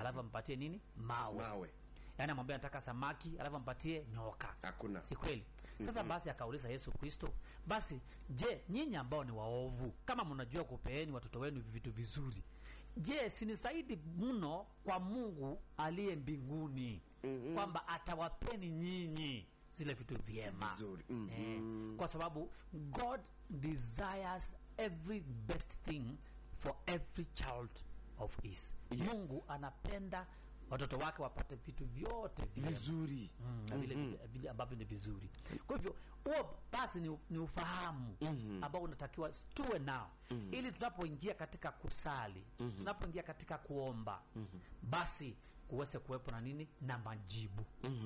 alafu ampatie nini mawe, mawe yaani amwambia nataka samaki alafu ampatie nyoka hakuna si kweli sasa basi akauliza yesu kristo basi je nyinyi ambao ni waovu kama mnajua kupeeni watoto wenu vitu vizuri je sinisaidi mno kwa mungu aliye mbinguni mm-hmm. kwamba atawapeni nyinyi zile vitu vyema Vizuri. Mhm. eh, kwa sababu god desires every best thing for every child of his Yes. mungu anapenda watoto wake wapate vitu vyote vyema vizuri Mm, na vile vile- vile ambavyo ni vizuri kwa hivyo huo basi ni, ni ufahamu ambao unatakiwa tuwe nao ili tunapoingia katika kusali tunapoingia katika kuomba basi kuweze kuwepo na nini na majibu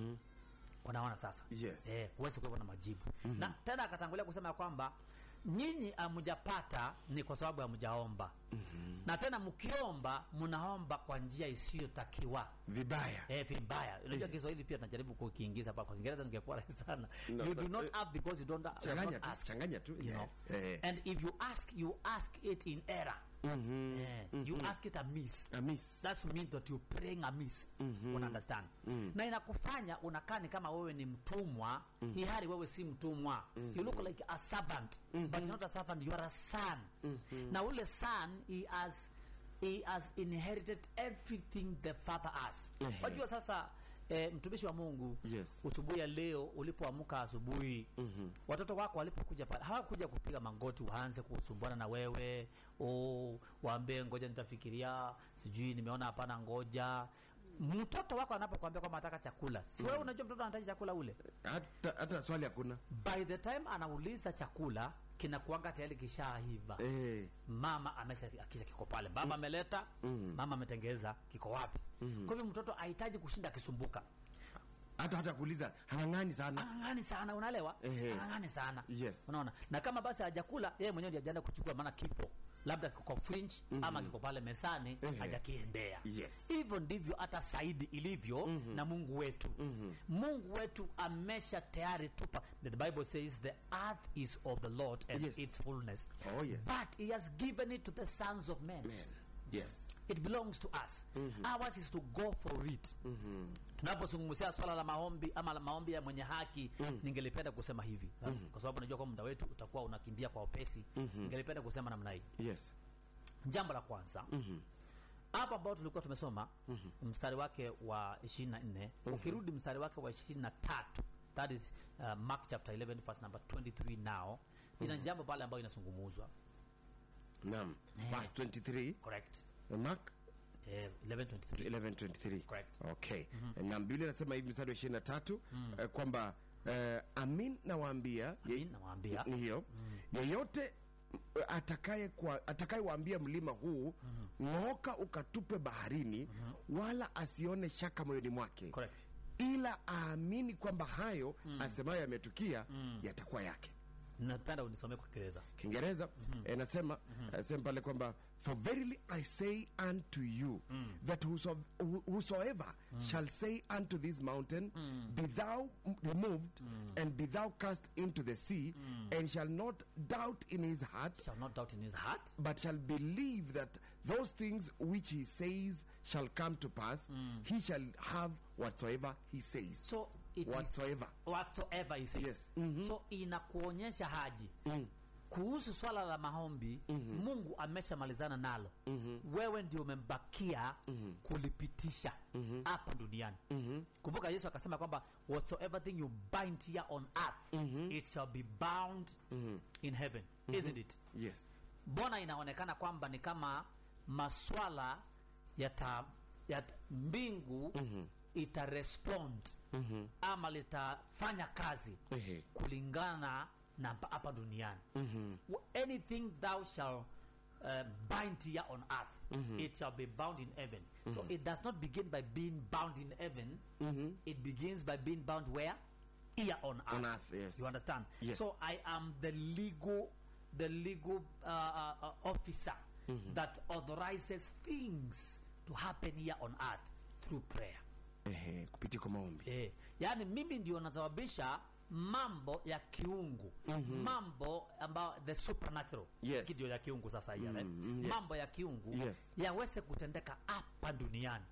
unaona sasa Yes. eh, kuweze kuwepo na majibu na tena akatangulia kusema ya kwamba nyinyi hamjapata ni kwa sababu hamjaomba na tena mkiomba mnaomba kwa njia isiyotakiwa vibaya Eh, vibaya unajua kiswahili pia tunajaribu kukiingiza hapa kwa kiingereza ningekuwa rahisi sana No, you do no, not eh, have because you don't, you have changanya not tu ask changanya tu you yes. know eh. and if you ask you ask it in error eh, you ask it amiss Amis. that's mean that you praying amiss una understand na inakufanya unakaa ni kama wewe ni mtumwa mm hali wewe si mtumwa you look like a servant but you're not a servant you are a son na ule son he has he has inherited everything the father has Ehe. wajua sasa eh, mtumishi wa mungu Yes. usubuhi ya leo ulipoamka asubuhi watoto wako walipokuja pale hawakuja kupiga magoti waanze kusumbuana na wewe oh, waambie ngoja nitafikiria sijui nimeona hapana ngoja mtoto wako anapokuambia kwamba anataka chakula si wewe unajua mtoto anahitaji chakula ule hata hata swali hakuna by the time anauliza chakula kinakuanga tayari kishaiva eh. mama amesha akisha kiko pale baba ameleta mama ametengeza kiko wapi kwa hivyo mtoto hahitaji kushinda akisumbuka hata hata kuuliza hang'ang'ani sana ang'ang'ani sana unaelewa Ehe. ang'ang'ani sana Yes. unaona na kama basi hajakula yeye mwenyewe ndiye ajaenda kuchukua maana kipo labda kiko fringe ama kiko pale mesani Ehe. hajakiendea Yes. hivyo ndivyo hata saidi ilivyo na mungu wetu mungu wetu amesha tayari tupa the bible says the earth is of the lord and Yes. its fullness Oh, yes. but he has given it to the sons of men Man. yes it belongs to us ours is to go for it tunapozungumzia swala la maombi ama la maombi ya mwenye haki ningelipenda kusema hivi kwa sababu najua kwa muda wetu utakuwa unakimbia kwa upesi ningelipenda kusema namna hii yes jambo la kwanza hapa ambao tulikuwa tumesoma mstari wake wa 24 ukirudi mstari wake wa 23 that is uh, mark chapter 11 verse number 23 now ina jambo pale ambayo inazungumuzwa naam verse 23 correct mark eh, 1123 1123 Correct. okay na biblia inasema hivi mstari wa ishirini na tatu eh, kwamba eh, amin nawaambia Amin, nawaambia. ni hiyo yeyote eh, atakaye kwa atakayewaambia mlima huu ng'oka ukatupe baharini wala asione shaka moyoni mwake correct ila aamini kwamba hayo asemayo yametukia yatakuwa yake napenda unisomee kwa kiingereza kiingereza eh, nasema eh, sema pale kwamba for verily i say unto you that whoso, who- whosoever shall say unto this mountain be thou removed and be thou cast into the sea and shall not doubt in his heart shall not doubt in his heart but shall believe that those things which he says shall come to pass he shall have whatsoever he says so it is whatsoever whatsoever he says Yes. so inakuonyesha haji kuhusu swala la maombi mungu ameshamalizana nalo wewe ndio umembakia kulipitisha hapa duniani kumbuka yesu akasema kwamba whatsoever thing you bind here on earth it shall be bound in heaven isn't it yes mbona inaonekana kwamba ni kama maswala yata, yata mbingu itarespond ama litafanya kazi Ehe. kulingana na pa- hapa duniani Wh- anything thou shall uh, bind here on earth it shall be bound in heaven so it does not begin by being bound in heaven it begins by being bound where here on earth, On earth, yes. you understand Yes. so i am the legal the legal uh, uh, uh, officer that authorizes things to happen here on earth through prayer Ehe, kupitia kwa maombi eh, yaani mimi ndio nasababisha mambo ya kiungu mambo ambayo the supernatural Yes. Hiki ndio ya kiungu sasa hii mm yes. mambo ya kiungu Yes. yaweze kutendeka hapa duniani